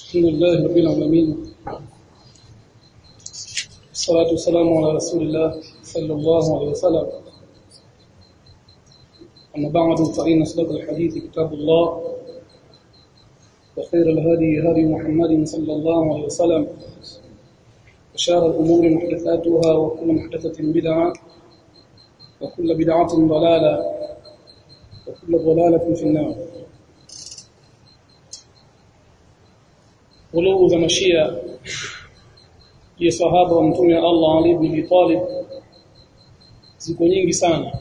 الحمد لله رب العالمين الصلاة والسلام على رسول الله صلى الله عليه وسلم أما بعد فإن أصدق الحديث كتاب الله وخير الهدي هدي محمد صلى الله عليه وسلم وشار الأمور محدثاتها وكل محدثة بدعة وكل بدعة ضلالة وكل ضلالة في النار غلو za mashia ya sahaba wa mtume Allah Ali ibn Abi Talib ziko nyingi sana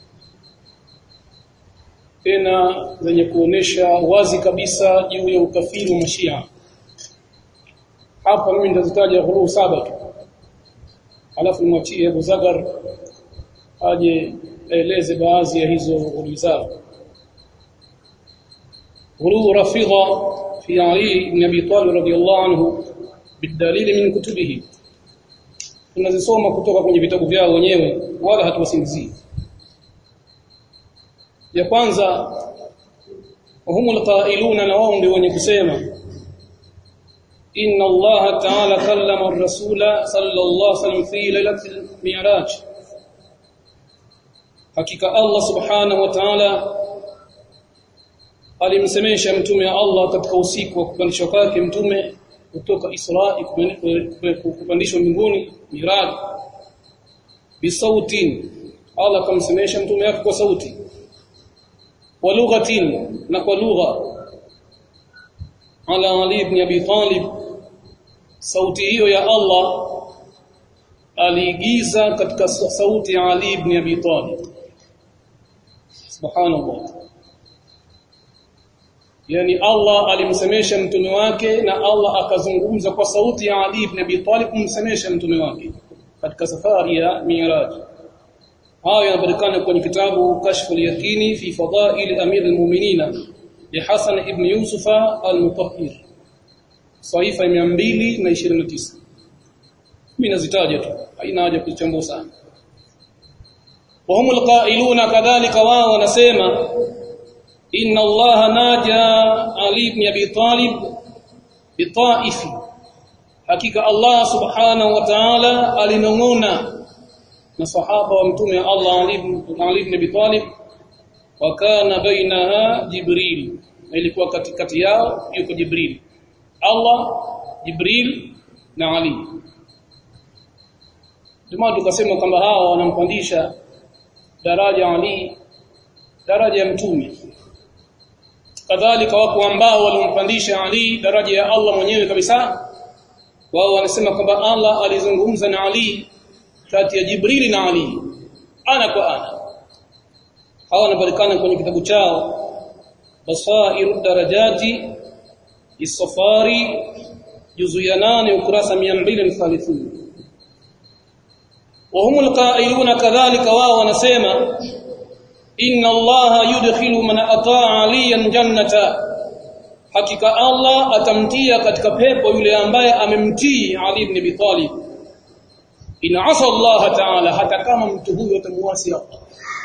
tena zenye kuonesha wazi kabisa juu ya ukafiri wa mashia hapa mimi nitazitaja ghuluu saba tu alafu nimwachie Abu Zagar aje aeleze baadhi ya hizo ghuluu zao ghuluu rafidha في علي بن ابي طالب رضي الله عنه بالدليل من كتبه tunazisoma kutoka kwenye vitabu vyao wenyewe wala hatuwasingizii ya kwanza humul qailuna na wao ndio wenye kusema inna Allah ta'ala kallama ar-rasula sallallahu alaihi wasallam fi lailatul mi'raj hakika Allah subhanahu wa ta'ala alimsemesha mtume wa Allah katika usiku wa kupandishwa kwake mtume kutoka Isra kupandishwa mbinguni Miraj bisautin Allah akamsemesha mtume wake kwa sauti wa lughatin na kwa lugha ala Ali ibn Abi Talib sauti hiyo ya Allah aliigiza katika sauti ya Ali ibn Abi Talib subhanallah yani Allah alimsemesha mtume wake na Allah akazungumza kwa sauti ya Ali ibn Abi Talib kumsemesha mtume wake katika safari ya Mi'raj hayo yanapatikana kwenye kitabu Kashfu al-Yaqini fi Fadail Amir al-Mu'minina li Hasan ibn Yusuf al-Mutahhir saifa 229 mimi nazitaja tu haina haja kuchambua sana wa humul qailuna kadhalika wao wanasema inna allaha naja ali ibn abi talib bitaifi hakika allah subhanahu wa ta'ala alinongona na sahaba wa mtume allah ali ibn ali ibn abi talib wa kana bainaha jibril ilikuwa katikati yao yuko jibril allah jibril na ali Jamaa tukasema kwamba hawa wanampandisha daraja ali daraja ya mtume kadhalika wapo ambao walimpandisha Ali daraja ya Allah mwenyewe kabisa wao wanasema kwamba Allah alizungumza na Ali kati ya Jibrili na Ali ana kwa ana hawa wanapatikana kwenye kitabu chao Basairu darajati Isafari juzu ya 8 ukurasa 230 وهم القائلون كذلك wao wanasema inna allaha yudkhilu man ataa aliyan jannata hakika allah atamtia katika pepo yule ambaye amemtii ali ibn abi talib in asa allah ta'ala hata kama mtu huyo atamuasi allah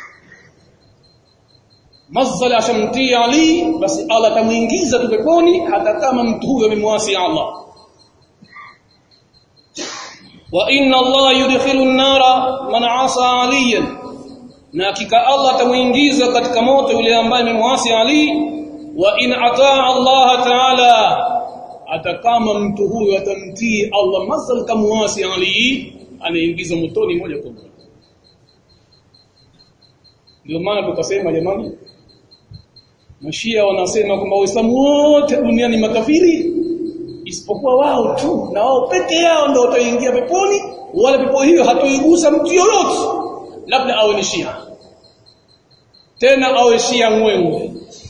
mazala ashamtii ali basi allah atamuingiza tu peponi hata kama mtu huyo amemwasi allah wa inna allah yudkhilu an-nara man asa aliyan na hakika Allah atamuingiza katika moto yule ambaye amemwasi Ali wa in ataa Allah ta'ala atakama mtu huyo atamtii Allah masal kamwasi Ali anaingiza motoni moja kwa moja ndio maana tukasema jamani Mashia wanasema kwamba Waislamu wote duniani makafiri isipokuwa wao tu na wao peke yao ndio wataingia peponi wala pepo hiyo hatoigusa mtu yoyote labda awe ni Shia tena awe Shia mwenwe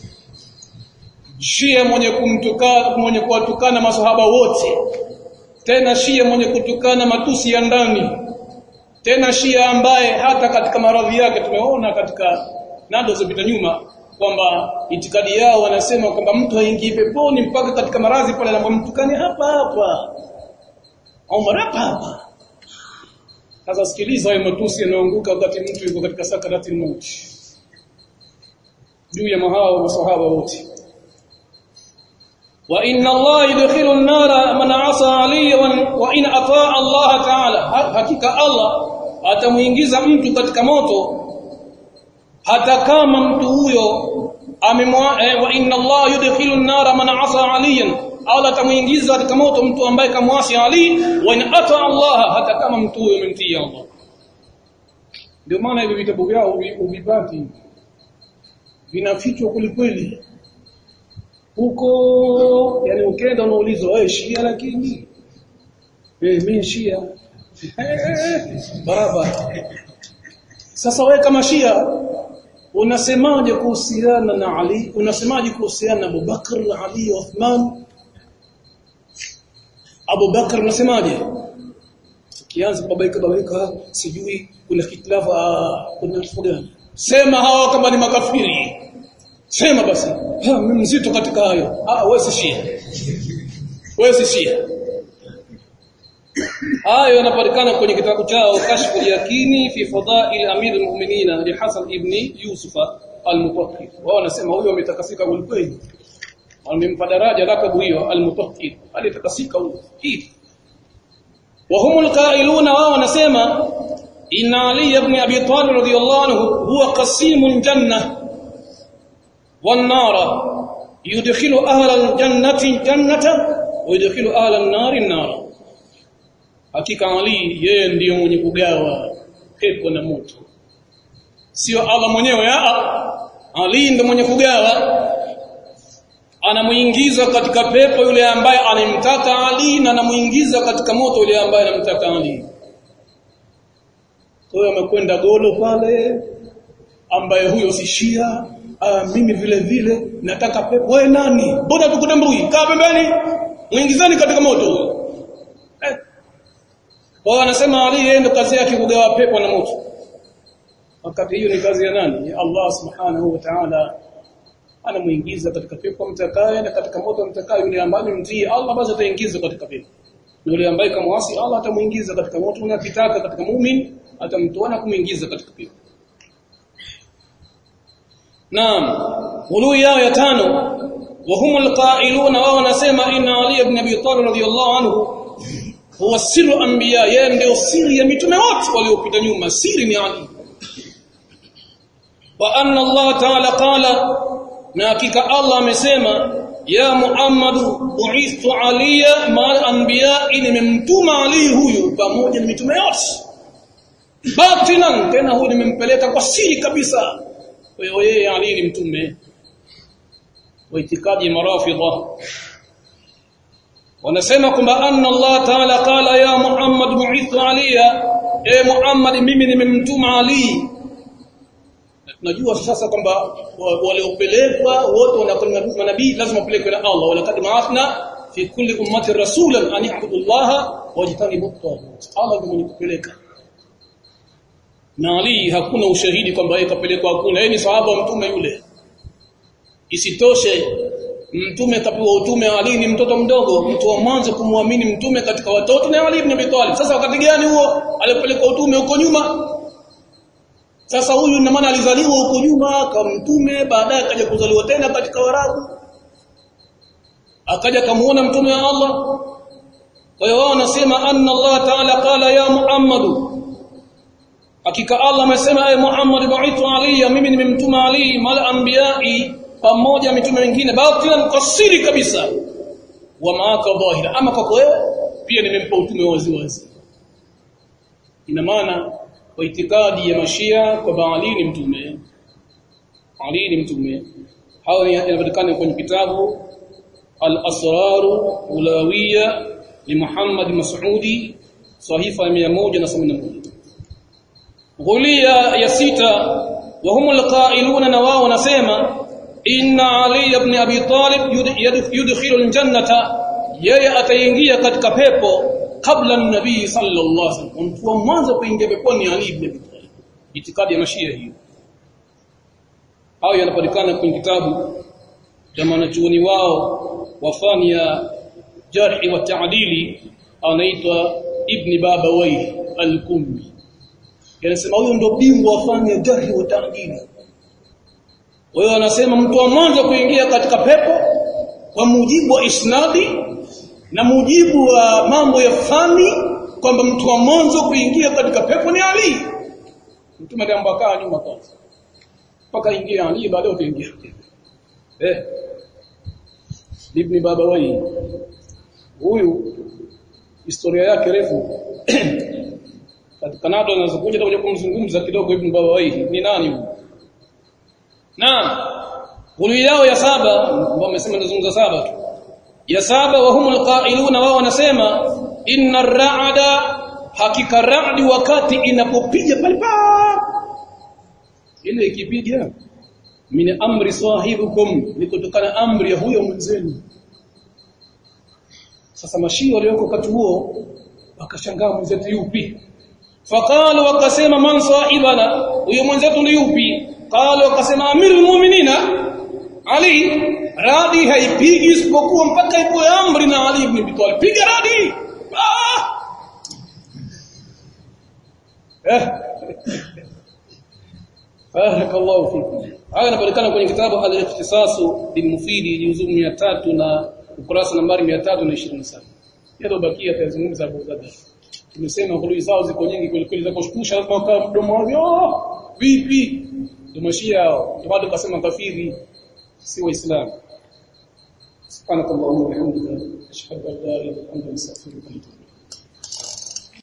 Shia mwenye kumtukana mwenye kuwatukana masahaba wote tena Shia mwenye kutukana matusi ya ndani tena Shia ambaye hata katika maradhi yake tumeona katika nado zilizopita nyuma kwamba itikadi yao wanasema kwamba mtu haingii peponi mpaka katika maradhi pale anapomtukane hapa hapa au marapa hapa sasa sikiliza hayo matusi yanayoanguka wakati mtu yuko katika sakarati mauti juu ya mahao masahaba wote wa inna Allah yudkhilu an-nara man 'asa Ali wa in ataa Allah ta'ala hakika Allah atamuingiza mtu katika moto hata kama mtu huyo amemwa eh, wa inna Allah yudkhilu an-nara man 'asa aliyan Allah atamuingiza katika moto mtu ambaye kamwasi Ali wa in ata Allah hata kama mtu huyo amemtii Allah ndio maana hivi vitabu vyao uvipati vinafichwa kweli huko yani ukenda unaulizwa wewe Shia lakini eh mimi Shia barabara sasa wewe kama Shia unasemaje kuhusiana na Ali unasemaje kuhusiana na Abu Bakr Ali Uthman Abu Bakr unasemaje kianza babaika babaika sijui kuna hitilafu kuna kitu gani sema hawa kama ni makafiri sema basi ha mimi mzito katika hayo ah wewe si Shia wewe si Shia hayo yanapatikana kwenye kitabu chao kashfu yakini fi fadail amir almu'minin li Hasan ibn Yusuf al-Mutaqqi wao wanasema huyo ametakasika kweli wamempa daraja lakabu hiyo al-Mutaqqi alitakasika huyo hii wa humul qailuna wao wanasema inna Ali ibn Abi Talib radiyallahu anhu huwa qasimul janna wan nara yudkhilu ahla al-jannati jannata wa yudkhilu ahla an-nari an-nara hakika Ali yeye ndiyo mwenye kugawa pepo na moto sio Allah mwenyewe a Ali ndiyo mwenye kugawa anamuingiza katika pepo yule ambaye alimtaka Ali na anamuingiza katika moto yule ambaye anamtaka Ali kwa hiyo amekwenda golo pale ambaye huyo si Shia ah, mimi vile vile nataka pepo wewe nani mbona tukutambui kaa pembeni muingizani katika moto eh. Wao wanasema Ali yeye ndo kazi yake kugawa pepo na moto. Wakati hiyo ni kazi ya nani? Ya Allah Subhanahu wa Ta'ala anamuingiza katika pepo mtakaye na katika moto mtakaye yule ambaye mtii Allah basi ataingiza katika pepo. Na yule ambaye kamwasi Allah atamuingiza katika moto na kitaka katika muumini atamtoa na kumuingiza katika pepo. Naam. Ulu yao ya tano wa humul qailuna wao wanasema inna Ali ibn Abi Talib radhiyallahu anhu huwa sirru anbiya yeye ndio siri ya mitume wote waliopita nyuma siri ni Ali wa anna Allah ta'ala qala na hakika Allah amesema ya Muhammad bu'ithtu aliya ma'al anbiya nimemtuma Ali huyu pamoja na mitume yote batinan tena huyu nimempeleka kwa siri kabisa kwa hiyo yeye Ali ni mtume wa itikadi marafidha wanasema kwamba anna Allah ta'ala qala ya Muhammad bu'ithu aliya e Muhammad mimi nimemtuma Ali tunajua sasa kwamba waliopelekwa wote wanakuwa manabii lazima wapelekwe na Allah wala kad ma'athna fi kulli ummati rasulan an ya'budu Allah wajtanibu at-taghut Allah ndiye mwenye kupeleka na Ali hakuna ushahidi kwamba yeye kapelekwa hakuna yeye ni sahaba wa mtume yule isitoshe mtume kapewa utume Ali ni mtoto mdogo mtu wa mwanzo kumwamini mtume katika watoto na Ali ibn Abi Talib sasa wakati gani huo alipelekwa utume huko nyuma sasa huyu ina maana alizaliwa huko nyuma kama mtume baadaye akaja kuzaliwa tena katika Warabu akaja kamuona mtume wa Allah kwa hiyo wao wanasema anna Allah ta'ala qala ya Muhammadu hakika Allah amesema ay Muhammad ba'ithu alayya mimi nimemtuma Ali mal anbiya'i pamoja mitume wengine batilan kwa siri kabisa wa maaka dhahira ama kwa wewe pia nimempa utume wazi wazi ina maana kwa itikadi ya mashia kwa Ali ni mtume Ali ni mtume hao yanapatikana kwenye kitabu al-asrar ulawiyya li Muhammad Mas'udi sahifa 171 ghulia ya sita wa humul qailuna na wao wanasema inna ali ibn abi talib yudkhilu aljannata yeye ataingia katika pepo kabla nabii sallallahu alaihi wasallam mtu wa mwanzo kuingia peponi ali ibn abi talib itikadi ya mashia hiyo hayo yanapatikana kwenye kitabu cha mwanachuoni wao wafani ya jarhi wa taadili anaitwa ibn babawai al-kummi yanasema huyo ndio bingwa wa fani ya jarhi wa taadili wao wanasema mtu wa mwanzo kuingia katika pepo kwa mujibu wa isnadi na mujibu wa mambo ya fani kwamba mtu wa mwanzo kuingia katika pepo ni Ali mtume aliamba kaa nyuma kwanza mpaka ingia Ali baadaye utaingia eh ibn baba wai huyu historia yake refu katika nado anazokuja tutakuja kumzungumza kidogo ibn baba wai ni nani huyu naam Gulu yao ya saba ambao wamesema nazungumza saba tu. Ya saba wa humul qailuna wao wanasema inna ra'ada hakika ra'di wakati inapopiga pale ile ikipiga min amri sahibukum ni kutokana amri ya huyo mwenzenu sasa mashio walioko wakati huo wakashangaa mwenzetu yupi faqalu wakasema man sahibana huyo mwenzetu ni yupi qalu wakasema amirul mu'minina ali radi haipigi isipokuwa mpaka ipo amri na Ali ibn Abi Talib piga radi ah! eh barakallahu fikum haya yanapatikana kwenye kitabu al-ikhtisas bil mufidi juzuu 300 na ukurasa nambari 327 yado bakia tazungumza Abu Dada tumesema hulu zao ziko nyingi kweli kweli za kushtusha kwa mdomo wao vipi tumashia hao ndio bado kasema kafiri si waislamu subhanakallahumma wa bihamdika ashhadu an la ilaha illa anta astaghfiruka wa atubu